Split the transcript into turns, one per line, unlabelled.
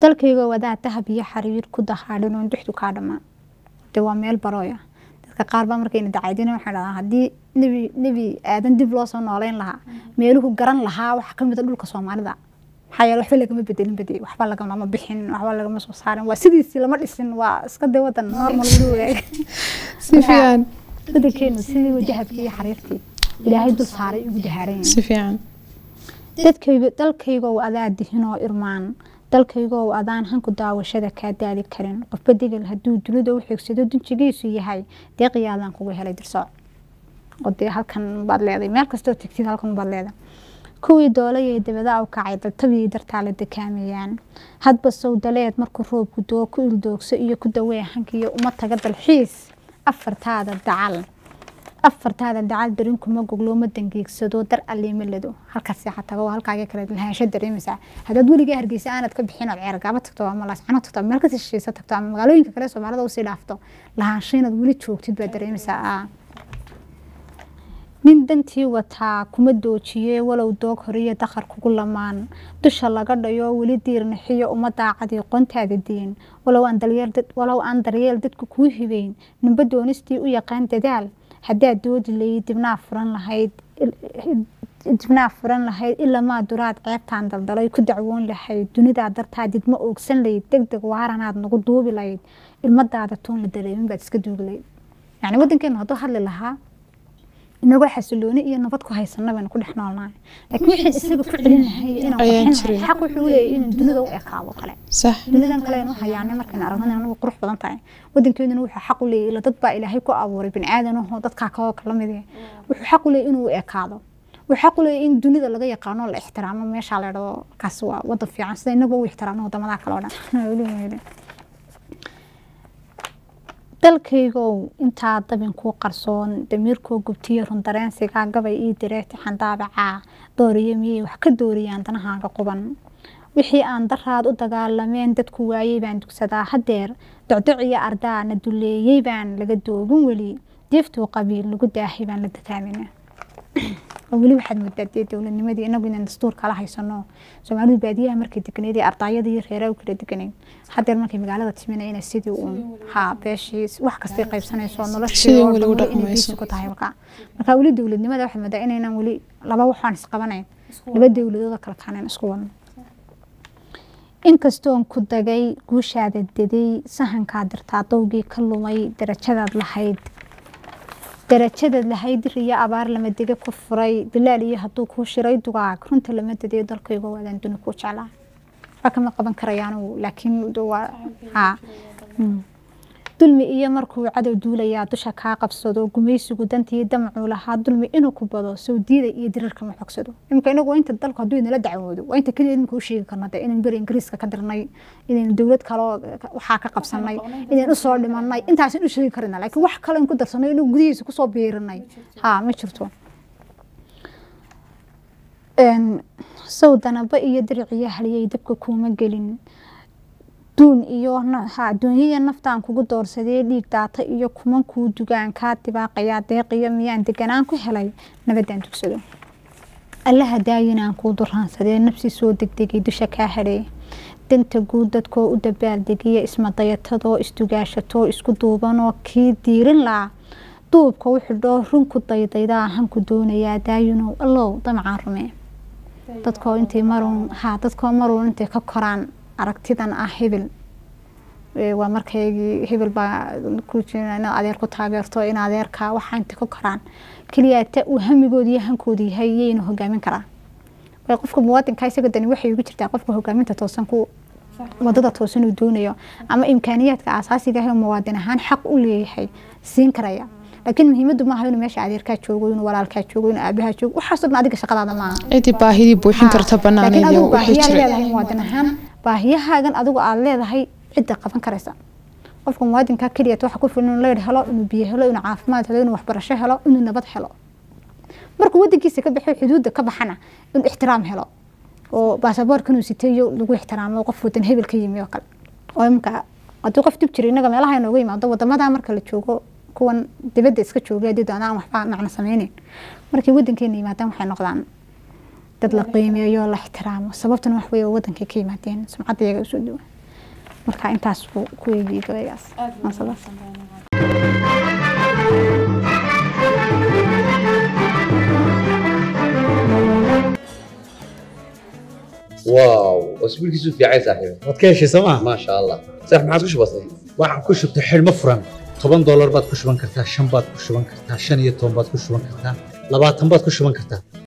dalkayga wadaa dahab iyo xariir ku dahaadhin oon duxdu kaa dhammaan de waa meel barooya dadka qaar baa markayna dacaydina waxay dhahaa haddii nebi nebi aadan dib loo soo nooleyn lahaa meeluhu garan lahaa waxa ka mid a dhulka soomaalida maxaa yeele waxba lagama bedelin bade waxba lagama bixin waxba lagama soo saarin waa sidiisii lama dhisin waa iska de wadan normal weli wadaag
si fiican
wadankeenu sidii wajahabkii iyo xariirtii ilaahay dul saaray ugu dahaaran
si fiican
dadkayga dalkaygow adaa dihinoo irmaan dalkaygow adaan hanku daawashada kaa daali karin qofba degel hadduu dunida u xigsado dunjigiisu yahay deeqiyaadaan kuga helay dirsooc oo dee halkan baad leeday meel kastoo tegtid halkan baad leeday kuwii doolayay dabada u kacay daltabiyay dartaa la dekaamayaan hadba sawdaleed markuu roobku doo ku ildoogso iyo ku dawee hankiyo uma taga dalxiis afartaada dacal afartaada dacal darin kuma goglooma dangeegsado dar aliima lado halkaas seexa tago halkaaga kale lahaansho dareemaysaa haddaad weligaa hargeysa aanad ka bixin ood ceergaaba tagto ama laascano tagto ama meel kasii shisheesa tagto ama magaalooyinka kale soomaalida usii dhaafto lahaansho inaad weli joogtid baad dareemaysaa nin dantii wataa kuma doojiye walow doog horiyo dakhar kugu lamaan dusha laga dhayo weli diirnixiyo uma daacadii qontaada diin walow aan daryeel dadku kuu hibeyn ninba doonistii u yaqaan dadaal haddaad doodi layd dibnaa furan lahayd dibnaa furan lahayd ilamaa duraad ceebtaan daldalay ku dacwoon lahayd dunidaa dartaa didma oogsan layd deg deg waaranaad nagu duubi layd ilmadaada toon la dareemin baad iska duubi layd yacni waddankeenu hadduu hadli lahaa inagoo xasilooni iyo nabad ku haysana baynu ku dhex noolnahay laakiin waxaan isaga ku celin lahay inaan xaq wuxuu leeyahay inaan dunida u ekaado kale
sax
dunidan kale aynu hayaanay markaan aragna anagu qurux badan tahay waddankeeduna wuxuu xaq u leeyahay ila dad baa ilaahay ku abuuray bini aadan ahoo dadkaa kaloo kala mid eh wuxuu xaq u leeyahay inuu ekaado wuxuu xaq u leeyahay in dunida laga yaqaano la ixtiraamo meeshaa la dhado kaas waa wadan fiican sida inagoo u ixtiraamno wadamadaa kale oo dhan dalkaygow intaa dabin kuu qarsoon damiirkoo gubtiyo rundareensigaa gabay ii direeti xandaabacaa dooriyo miyay wax ka dooriyaan danahaaga quban wixii aan daraad u dagaalameen dadku waayey baan dugsadaa haddeer docdoc iyo ardaa na duleeyey baan laga doogin weli deeftuu qabiil lagu daahay baan la dataamina oo weli waxaad moodaa dee dowladnimadii inagu inaan dastuur kala haysano soomaalidu baadiyaha markay deganeed ee ardaayada iyo reeraha u kala deganeyd haddeer markay magaalada timina ina sidii uun haa beeshii wax kastay qaybsanayso noloshii oo dhan inay biisi ku tahay marka marka weli dowladnimada waxaad moodaa inaynan weli laba waxaan isqabanayn laba dowladooda kala kaanayn isku wadno inkastoon ku dagay guushaada deday sahankaa dirtaa dowgii ka lumay darajadaad lahayd darajadaad lahayd riyo abaar lama dege ku furay bilaal iyo hadduu kuu shiray dugaag runta lama dedeyo dalkaygo waadaan duni kuu jeclaa waxba kama qaban karayaanu laakiin waa haa dulmi iyo markuu cadow duulayaa dusha kaa qabsado gumaysigu dantii damcuu lahaa dulmi inuu ku bado soo diida iyo dirarka ma xogsado imika inagu inta dalku hadduu inala dacwoodo waa inta keliya imika u sheegi karno de inaynu beri ingiriiska ka dirnay inaynu dowlad kaloo waxaa ka qabsanay inaynu usoo dhimanay intaasan u sheegi karina laakiin wax kale in ku darsanay inuu gudihiisa kusoo biirinay haa ma jirto sow danaba iyo diriciyo haliyay dabka kuuma gelin duun iyo adduunyaya naftaan kugu doorsadee dhiig daata iyo kuman kuu dugaan kaa dibaaqayaa deeqiyo miyaan deganaan ku helay nabadaan dugsado allaha daayinaan kuu duraansadee nafsi soo degdegay dusha kaa hadhee danta guud dadkoo u dabaaldegiya ismadayatadoo isdugaashatoo isku duubanoo kii diirin laa duubka u xidhoo runku daydaydaa hanku doonayaa daayinow allow damcaan rumee dadkoo intay maruun haa dadkoo maruun intay ka koraan aragtidan ah hebel waa markaygii hebel baa ku jira inaad adeer ku taageerto in adeerka waxaa inta ka koraan keliyaata uu hamigoodi iyo hankooda yahay yayna hogaamin karaa way qofka muwaadinka isaga dani waxay ugu jirtaa qofka hogaaminta toosan ku wadada toosan uu doonayo ama imkaaniyaadka asaasiga ah muwaadin ahaan xaq u leeyahay siin karaya laakiin muhiimadu maaha inuu meesha adeerkaa joogo inuu walaalkaa joogo inuu aabahaa joogo waxaasoo dhan adiga shaqadaada maaha
cidii baahidii buuxin karta banaaneed iyo wixii
baahiyaa
jira
leedahay muwaadin ahaan baahiyahaagan adigu aad leedahay cidda qaban karaysa qofka muwaadinka keliya waxa ku filan inuu leer helo inuu biyo helo inuu caafimaad helo inuu waxbarasho helo inuu nabad helo markuu wadankiisa ka baxo xuduudda ka baxana inuu ixtiraam helo oo baasaboorka inuu sitayo lagu ixtiraamo qof wadan hebel ka yimi oo kale oo imka haddii qof dib jira innaga meelaha inooga yimaado wadamada marka la joogo kuwan dibadda iska joogay haddii doonaan waxba macno sameyneyn markay wadankeena yimaadaan waxay noqdaan dad la qiimeeyo la ixtiraamo sababtuna wax weeye wadankay ka yimaadeen sumcadda iyaga usoo dhawaa marka intaas buu ku eegiyey gabaygaas maasadaas
واو اسبوعك في عين صاحبي
waad ka heshay sooma
ما شاء الله صح ما عادش بسيط
waxaan ku shubtay xidhmo furan toban doolar baad ku shuban kartaa shan baad ku shuban kartaa shan iyo toban baad ku shuban kartaa labaatan baad ku shuban kartaa